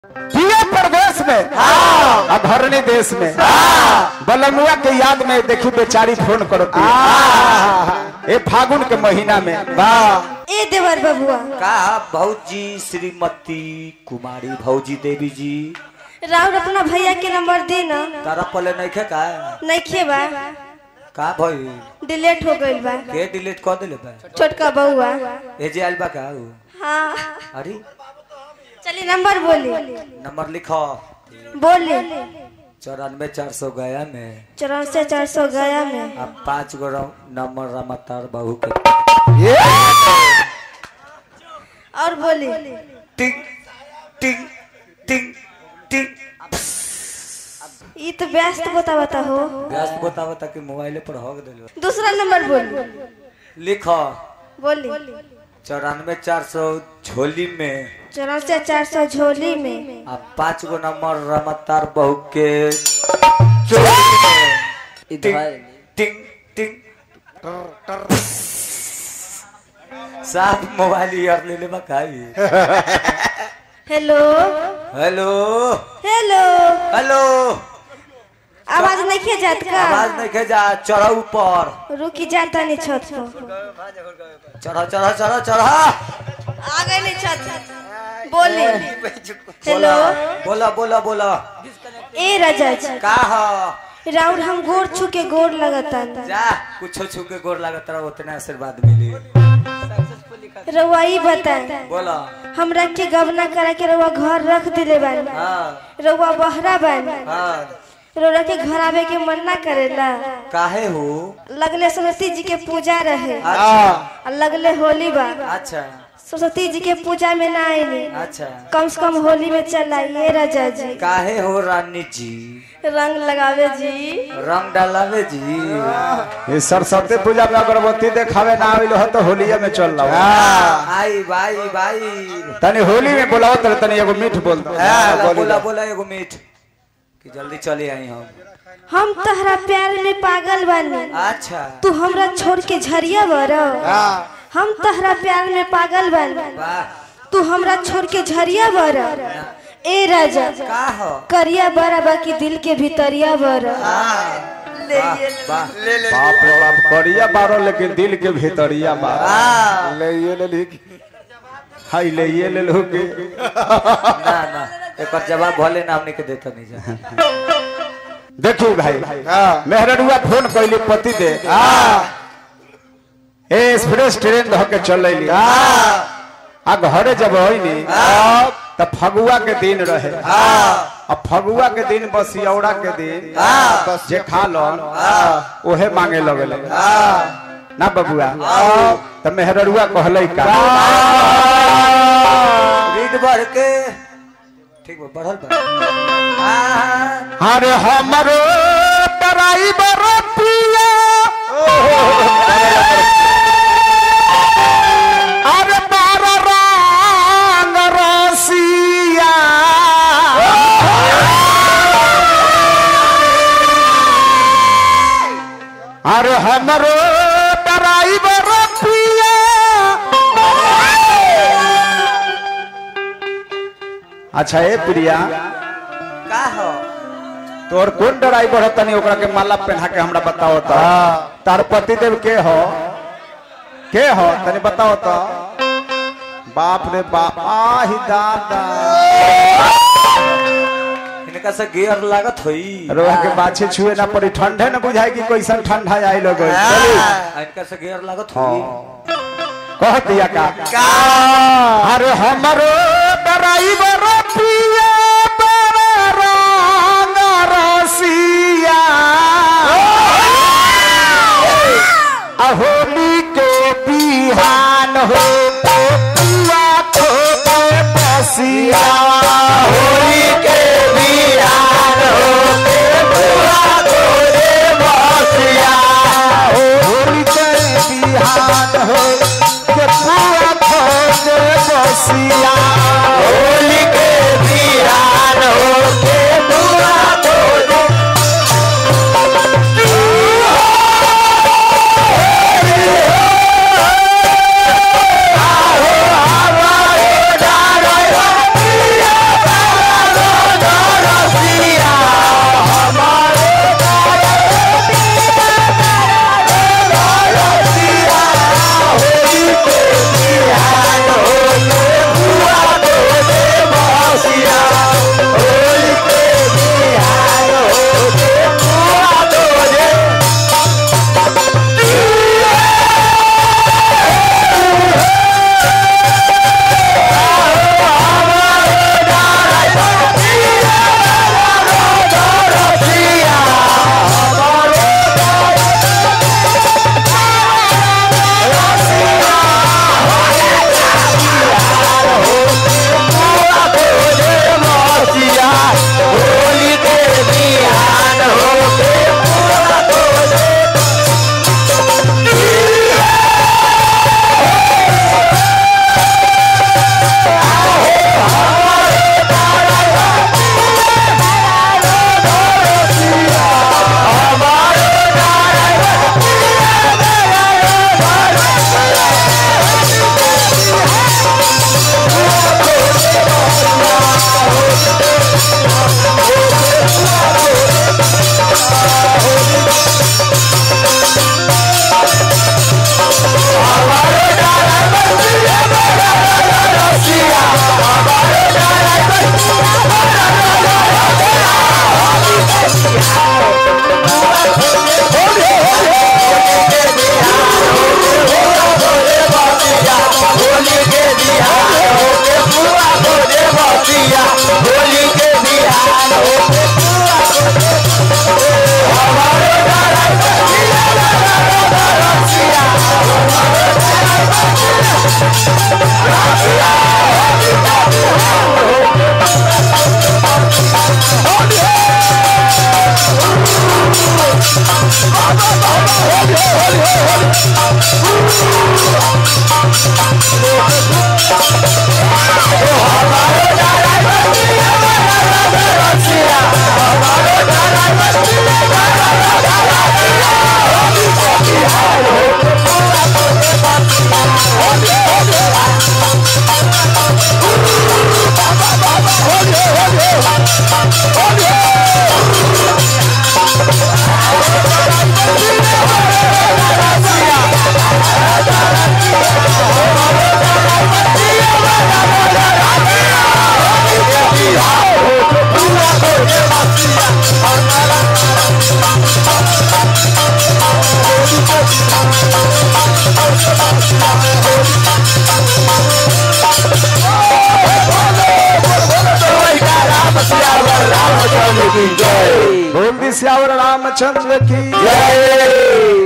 पिए प्रदेश में अधरणी देश में बलमुआ के याद में देखी बेचारी फोन करती ए फागुन के महीना में वाह ए देवर बबुआ का भौजी श्रीमती कुमारी भौजी देवी जी राहुल अपना भैया के नंबर दे ना तारा पले नहीं खे का नइखे बा का भई डिलीट हो गइल बा के डिलीट कर देले बा छोटका बउआ ए जे आइल बा का उ? हाँ अरे चलिए नंबर बोली नंबर लिखो बोली चौरानवे चार सौ गया में चौरासी चार सौ गया में अब पाँच गो रौ- नंबर रमतार बहू के ये और बोली टिंग टिंग टिंग टिंग ये तो व्यस्त बता बता हो व्यस्त बतावा ताकि मोबाइले पर हो देलो दूसरा नंबर बोली लिखो बोली चौरानवे चार सौ झोली में चौरासी चार सौ झोली में अब पाँच गो नंबर रमतार बहू के चोरी में टिंग टिंग टिंग साफ मोबाइल यार ले ले बकाई हेलो हेलो हेलो हेलो आवाज नहीं जात का आवाज नहीं खे जा चढ़ा ऊपर रुकी जाता नहीं छत पर चढ़ा चढ़ा चढ़ा चढ़ा आ गए नहीं छत बोली हेलो बोला बोला बोला ए राजा जी का हो राउर हम गोर छू के गोर लगता जा कुछो छू के गोर लागत रहा उतना आशीर्वाद मिली रउआ बताए बोला हमरा के गवना करा के रउआ घर रख दिले बानी हाँ रउआ बहरा बानी हाँ रउआ के घर आवे के मन ना करेला काहे हो लगले सरस्वती जी के पूजा रहे अच्छा आ लगले होली बा अच्छा सरस्वती जी के पूजा में ना आईनी अच्छा कम से कम होली में चल आइए राजा जी काहे हो रानी जी रंग लगावे जी रंग डालावे जी ये सरस्वती पूजा में अगरबत्ती देखावे ना आविल हो तो होलिया में चल रहा आई भाई भाई तनी होली में बोलाओ तो तनी एगो मीठ बोल दो बोला बोला बोला एगो मीठ कि जल्दी चले आई हम हम तहरा प्यार में पागल बानी अच्छा तू हमरा छोड़ के झरिया बरो हम तहरा प्यार में पागल बानी वाह तू हमरा छोड़ के झरिया बरो ए राजा का हो करिया बरा बाकी दिल के भीतरिया बरो वाह वाह बाप रे बाप करिया बारो लेकिन दिल के भीतरिया बारो वाह ले ये ले ली हाय ले ये ले लो के ना ना एक जवाब भले ना हमने के देता नहीं जा देखियो भाई मेहरडुआ फोन कैली पति दे ए एक्सप्रेस ट्रेन धो के चल रही आ घरे जब होइनी त फगुआ के दिन रहे अब फगुआ के दिन बसियौड़ा के दिन जे खा लन ओहे मांगे लगल ना बबुआ त मेहरडुआ कहलै का रीड बढ़ के ठीक बा बढ़ल बा आ, अरे हमरो ड्राइवर पिया अरे बार रंग रसिया अरे हमरो ड्राइवर पिया अच्छा ए प्रिया का हो तोर कौन ड्राइवर है तनी ओकरा के माला पहना के हमरा बताओ तो तार पति देव के हो के हो तनी बताओ तो बाप रे बाप आही दादा इनका से गियर लागत होई रोह के बाछे छुए ना पड़ी ठंडे न बुझाई कि कैसन ठंडा आई लोग आ, इनका से गियर लागत होई कह दिया का अरे हमरो ड्राइवर पिया बड़ा रंग रसिया होली के बिहान हो पुआ खोटे बसिया होली के बिहान हो पुआ खोटे बसिया होली के बिहान हो के पुआ खोटे बसिया होली के बोल दी श्यावर रामचंद्र की जय